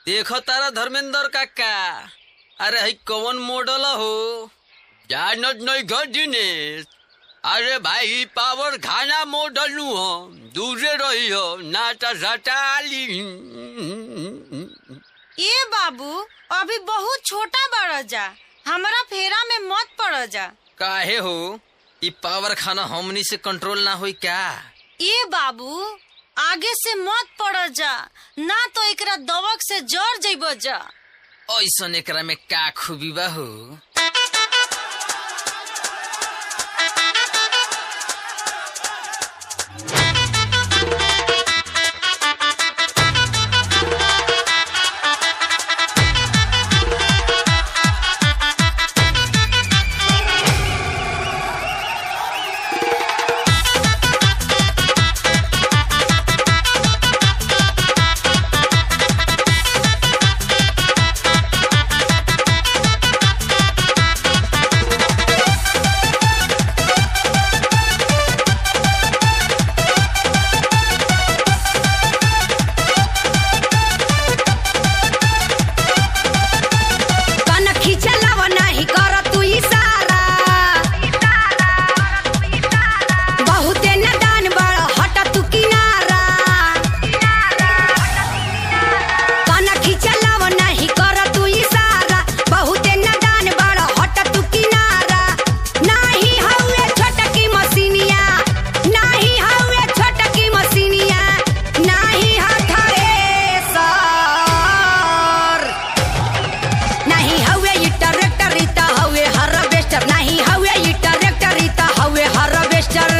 देखो तारा धर्मेंद्र काका अरे हई कौन मॉडल हो जानत नहीं घर दिनेश अरे भाई पावर खाना मॉडल नु हो दूरे रही हो नाटा सटाली ए बाबू अभी बहुत छोटा बड़ जा हमरा फेरा में मत पड़ जा काहे हो ई पावर खाना हमनी से कंट्रोल ना होई क्या ए बाबू आगे से मत पड़ जा ना तो एकरा दवक से जर जइब जा ऐसन एकरा में का खूबी बा हो कनखी चलाव नाही कर तू इशारा बहुते नदान बड़ हट तू किनारा कनखी चलाव नाही कर तू इशारा बहुते नदान बड़ हट तू किनारा नाही हउए छोटकी मसीनिया नाही हउए छोटकी मसीनिया नाही हथरे सर नाही हवे ई ट्रैक्टर ई त हवे हार्वेस्टर नाही हवे ई ट्रैक्टर ई त हवे हार्वेस्टर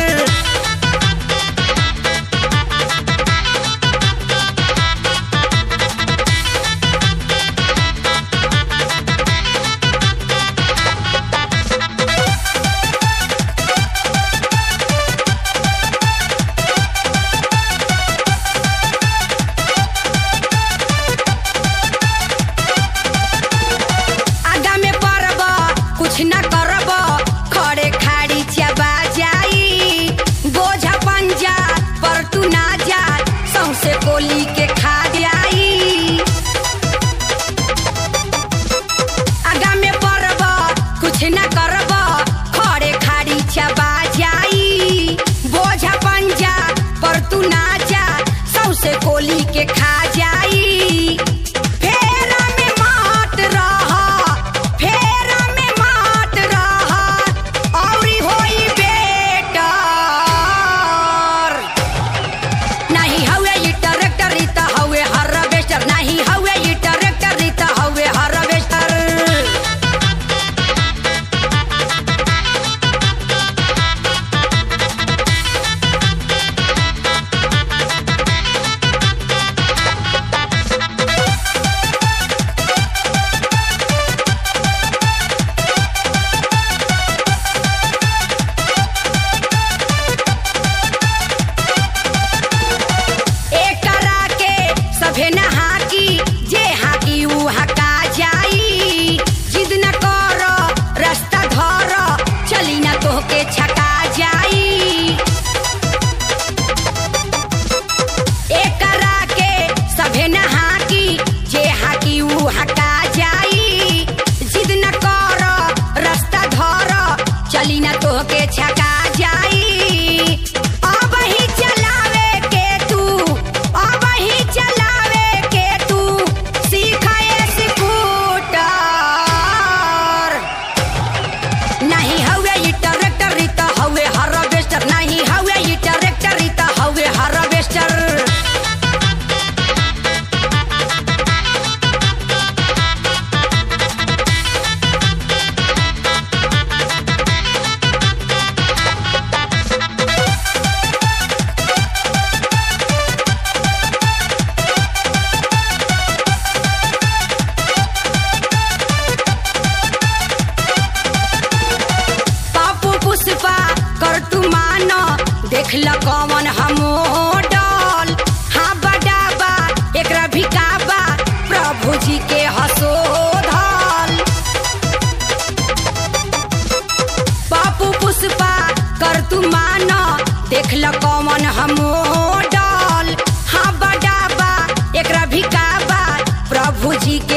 आगा में पड़ब कुछ न करब खड़े खाड़ी चबा जाई बोझा पंजा पर तू ना जा सौसे कोली के खा जाई आगा में पड़ब कुछ न करब खड़े खाड़ी चबा जाई बोझा पंजा पर तू ना जा सौसे कोली के खा जाई फेरा में मात रह फेरा में मात रह औरी होई बेटर नहीं हवे ई ट्रैक्टर ई त हवे हार्वेस्टर नहीं हवे ई ट्रैक्टर ई त हवे हार्वेस्टर एकरा के सभे नहा की जे हाकी ऊ हका जाई जिद न कर रास्ता धर चली न तोहके छका जाई एकरा के सभे नहा की जे हाकी ऊ हका जाई जिद न कर रास्ता धर चली न तोहके छका जाई अब ही चलावे के तू अब ही चलावे के तू प्रभु जी